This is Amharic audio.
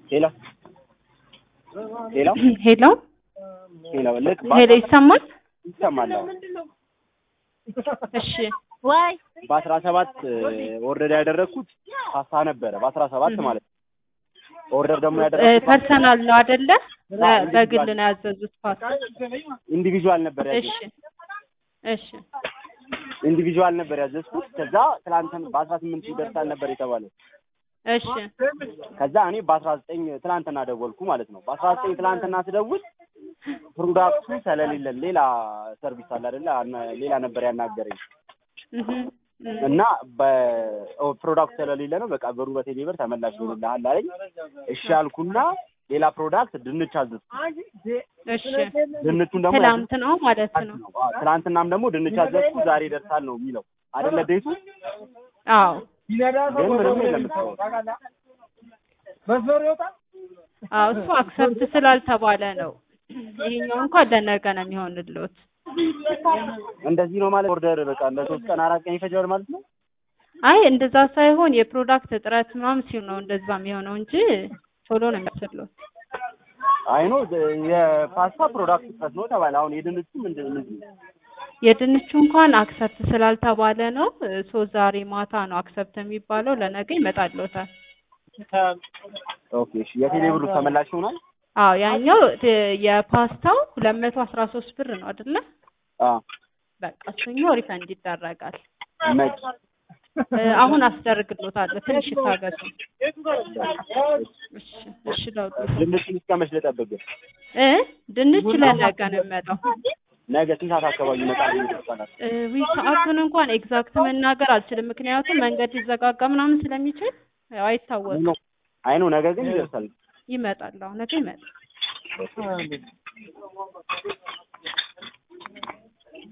ሄሎ ሄሎ ሄሎ ሄሎ ልክ ሄሎ ይሰማል? ይሰማል። አዎ። እሺ ወይ በአስራ ሰባት ኦርደር ያደረግኩት ፓስታ ነበረ። በአስራ ሰባት ማለት ነው። ኦርደር ደግሞ እ ያደረግኩት ፐርሰናል ነው አይደለ? በ- በግል ነው ያዘዙት ፓስታ። ኢንዲቪዥዋል ነበር እሺ ያዘዝኩት። እሺ ኢንዲቪዥዋል ነበር ያዘዝኩት። ከዛ ትላንትን በአስራ ስምንት ይደርሳል ነበር የተባለው። እሺ ከዛ እኔ በአስራ ዘጠኝ ትላንትና ደወልኩ ማለት ነው። በአስራ ዘጠኝ ትላንትና ስደውል ፕሮዳክቱ ስለሌለን ሌላ ሰርቪስ አለ አይደለ? አና- ሌላ ነበር ያናገረኝ እህ እህ እና በፕሮዳክት ስለሌለ ነው በቃ ብሩ በቴሌ ብር ተመላሽ ይሆንልሃል አለኝ። እሺ አልኩና ሌላ ፕሮዳክት ድንች አዘዝኩ። እሺ ድንቹን ደግሞ ትላንት ነው ማለት ነው። ያዘዝኩት- አዎ፣ ትናንትናም ደግሞ ድንች አዘዝኩ ዛሬ ይደርሳል ነው የሚለው አይደለ ዴቱ። አዎ ግን ምንም የለም እስካሁን። አዎ እሱ አክሰፕት ስላልተባለ ነው። ይሄኛው እንኳን ለነገ ነው የሚሆንልዎት። እንደዚህ ነው ማለት ኦርደር በቃ ለሶስት ቀን አራት ቀን ይፈጃል ማለት ነው። አይ እንደዛ ሳይሆን የፕሮዳክት እጥረት ምናምን ሲሆን ነው እንደዛ የሚሆነው እንጂ ቶሎ ነው የሚያስፈልዎት። አይ ነው የፓስታ ፕሮዳክት እጥረት ነው ተባለ። አሁን የድንቹ ምንድን ምንድን ነው? የድንቹ እንኳን አክሰፕት ስላልተባለ ነው። ሶ ዛሬ ማታ ነው አክሰፕት የሚባለው ለነገ ይመጣልዎታል። ኦኬ እሺ። የቴሌ ብሩ ተመላሽ ይሆናል? አዎ ያኛው ት- የፓስታው ሁለት መቶ አስራ ሶስት ብር ነው አይደለ? አዎ በቃ እሱኛው ሪፈንድ ይደረጋል። መች እ፣ አሁን አስደርግልዎታለሁ። ትንሽ ይታገሱ። እሺ እሺ ለውጡ ድንቹን እስከ መች ልጠብቅ? እ ድንች ለነገ ነው የሚመጣው። ነገ ስንት ሰዓት አካባቢ ይመጣል ይባላል? እ፣ ዊ ሰዓቱን እንኳን ኤግዛክት መናገር አልችልም፣ ምክንያቱም መንገድ ሊዘጋጋ ምናምን ስለሚችል ያው አይታወቅም። አይ ነው ነገ ግን ይደርሳል። ይመጣል። አሁን ነገ ይመጣል።